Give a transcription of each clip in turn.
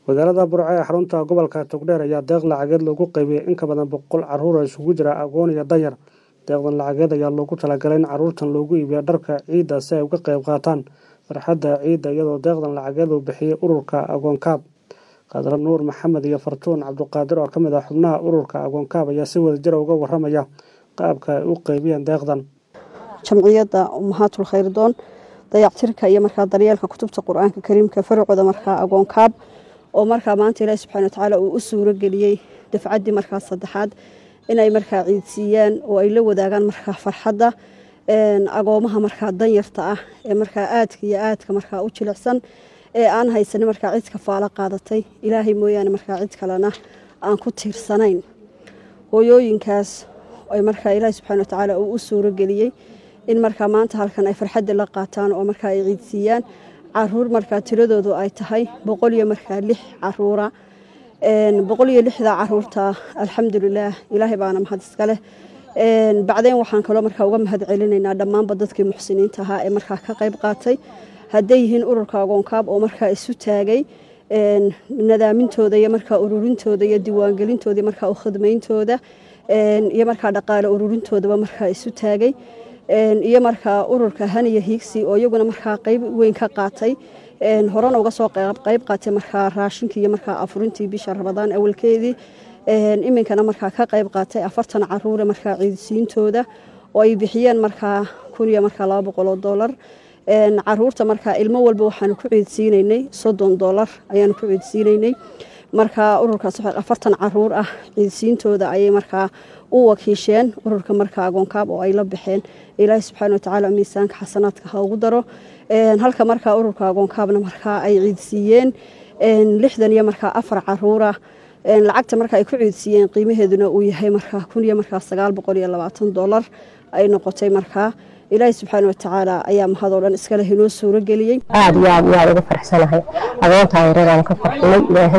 magaalada burco ee xarunta gobolka togdheer ayaa deeq lacageed loogu qaybiyey in ka badan boqol caruur oo isugu jira aqoon iyo danyar deeqdan lacageed ayaa loogu talagalay in caruurtan loogu iibiyo dharka ciidda si ay uga qayb qaataan farxadda ciidda iyadoo deeqdan lacageed uu bixiyey ururka agoonkaab khadra nuur maxamed iyo fartuun cabduqaadir oo ka mid ah xubnaha ururka agoonkaab ayaa si wada jira uga waramaya qaabka ay u qaybiyeen deeqdan jamciyadda umahaatul khayrdoon dayactirka iyo markaa daryeelka kutubta qur-aanka kariimka faracooda markaa agoonkaab oo markaa maanta ilaahi subxana watacaala uu u suuro geliyey dafcaddii markaa saddexaad inay markaa ciidsiiyaan oo ay la wadaagaan markaa farxadda agoomaha markaa danyarta ah ee markaa aadka iyo aadka markaa u jilicsan ee aan haysanin markaa cid kafaalo qaadatay ilaahay mooyaane markaa cid kalena aan ku tiirsanayn hooyooyinkaas ay markaa ilaahi subxana watacaala uu u suuro geliyey in markaa maanta halkan ay farxadda la qaataan oo markaa ay ciidsiiyaan caruur markaa tiradoodu ay tahay boqol iyo markaa lix caruura boqol iyo lixda caruurta alxamdulilaah ilaahay baana mahad iska leh bacdeen waxaan kaloo markaa uga mahad celinaynaa dhammaanba dadkii muxsiniinta ahaa ee markaa ka qayb qaatay hadday yihiin ururka agoonkaab oo markaa isu taagay nadaamintooda iyo markaa ururintooda iyo diiwaangelintooda iyo markaa ukhidmayntooda iyo markaa dhaqaale ururintoodaba markaa isu taagay iyo markaa ururka haniya hiigsi oo iyaguna markaa qayb weyn ka qaatay horena uga soo qayb qaatay markaa raashinkii iyo markaa afurintii bisha rabadaan awalkeedii iminkana markaa ka qayb qaatay afartan caruure markaa ciidsiintooda oo ay bixiyeen markaa kun iyo markaa laba boqol oo doolar caruurta markaa ilmo walba waxaanu ku ciidsiinaynay soddon doolar ayaanu ku ciidsiinaynay markaa ururkaas afartan caruur ah ciidsiintooda ayay markaa u wakiisheen ururka markaa agoonkaab oo ay la baxeen ilaahi subxaana watacaala miisaanka xasanaadka ha ugu daro halka markaa ururka agoonkaabna markaa ay ciidsiiyeen lixdan iyo markaa afar caruura lacagta markaa ay ku ciidsiiyeen qiimaheeduna uu yahay markaa kun iyo markaa sagaal boqol iyo labaatan doolar ay noqotay markaa ilaahi subxaana watacaala ayaa mahadoo dhan iskale inoo suuro geliyey aada iyo aad iyo aad uga farxsanahay agoontaa yaradaan ka farxinay ilaahay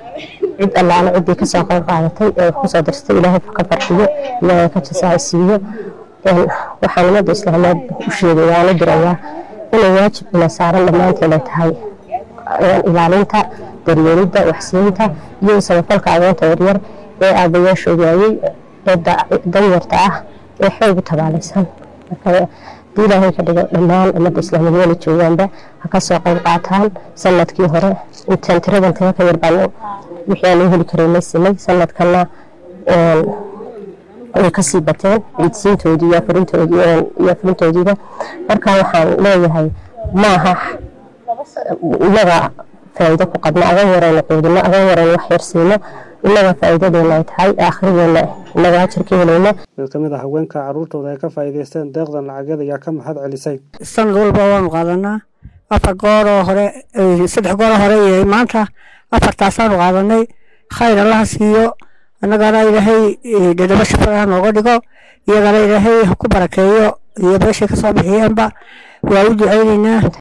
cid allaale ciddii kasoo qayb qaadatay ee wax kusoo dirtay ilaahay ka farxiyo ilaahay ka jasaa siiyo waxaan ummadda islaameed u sheegay waana dirayaa inay waajib ina saaran dhammaanteed ay tahay ilaalinta daryeelidda waxsiinta iyo samafalka agoonta yaryar ee aabayaasha waayey ee danyarta ah ee xoog u tabaalaysan hadii ilaahay ka dhigo dhammaan ummadda islaamiyed wala joogaanba ha ka soo qayb qaataan sanadkii hore intaan tiradan taga ka yarbaan wixii aan u heli karaynay sinay sanadkana way kasii bateen ciidsiintoodii iyo afurintoodiiba marka waxaan leeyahay maaha inaga faa'iido ku qabno agan yarayna quudino agan yarayna wax yarsiino inaga faa'iidadeena ay tahay aakhiradeenna inaga ajarka helayna mid ka mid ah haweenka caruurtooda ay ka faa'iidaysteen deeqdan lacageed ayaa ka mahad celisay sanad walba waanu qaadanaa afar gooroo hore saddex gooroo hore iyo maanta afartaasaanu qaadanay khayr allaha siiyo annagana ilaahay dhadhabo shafaa nooga dhigo iyagana ilaahay ha ku barakeeyo iyo meeshay ka soo bixiyeenba waa u ducaynaynaa